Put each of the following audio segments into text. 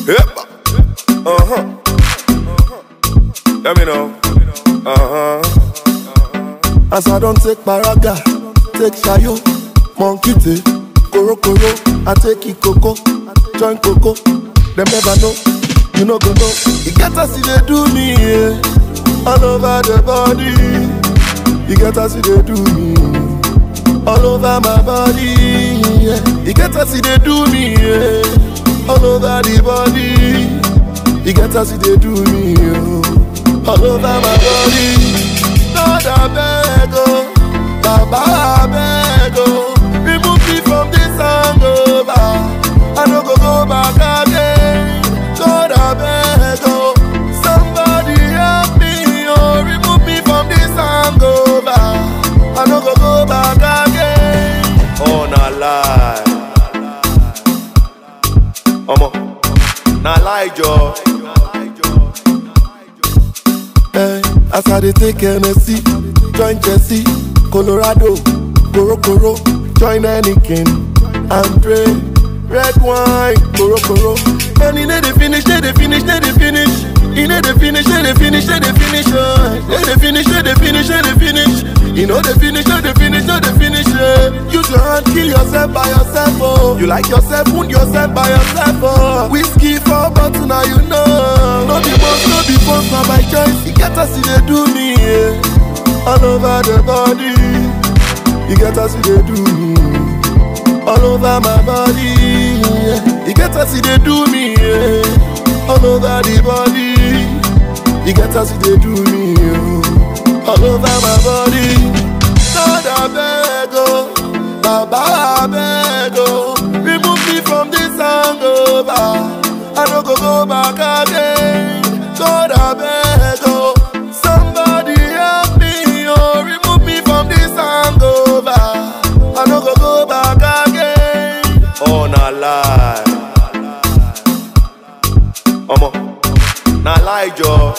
Yep. Uh huh. Let me know. Uh huh. As I don't take paraga, take shayo, monkey take, koro koro, I take it coco, join coco. Them never know, you know go know. You get us see they do me, yeah. all over the body. You get us see they do me, all over my body. Yeah. You get us see they do me, yeah. all over the body. You get us see they do me, yeah. all over my body. Lord, I beg, oh, Baba, I beg, oh, remove me from this hangover. I no go go back again. Lord, I beg, oh, somebody help me, oh, remove me from this hangover. I no go go back again. Oh, na lie. Omo. Na lie, Joe. Eh, as I dey take Hennessy, join Jesse, Colorado, Koro Koro, join Anakin, Andre, red wine, Koro Koro. And he dey finish, dey dey finish, dey dey finish. He dey dey finish, dey dey finish, dey dey finish. eh. Dey dey finish, dey dey finish, dey dey finish. He know dey finish, dey dey finish, dey dey finish. eh. Use your hand, kill yourself by yourself. Oh, you like yourself, wound yourself by yourself. Oh, whiskey for bottle, now you know. No be boss, no be boss, na by choice. You get us, you dey do me, yeah. all over the body. You get us, you dey do me all over my body. Yeah. You get us, you dey do me yeah. all over the body. You get us, you dey do me yeah. all over my body. Lord, I beg, oh, Baba, I beg, oh, remove me from this hangover. I no go go back again. Lord, I beg, oh, somebody help me, oh, remove me from this hangover. I no go go back again. Oh, na lie. Omo. Na lie, Joe.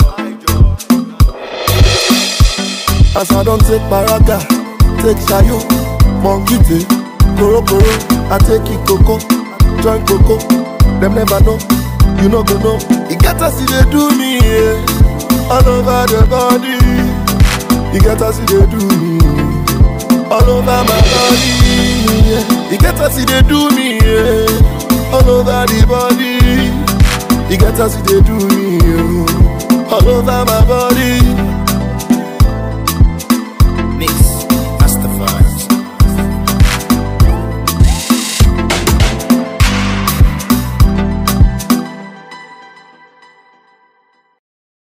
As I don't take paraga, take shayo, monkey take, koro koro, I take it coco, join coco. Them never know, you know go know. You get us, you dey do me, yeah. all over the body. You get us, you dey do me, all over my body. Yeah. You get us, you dey do me, yeah. all over the body. You get us, you dey do me, yeah. all over my body.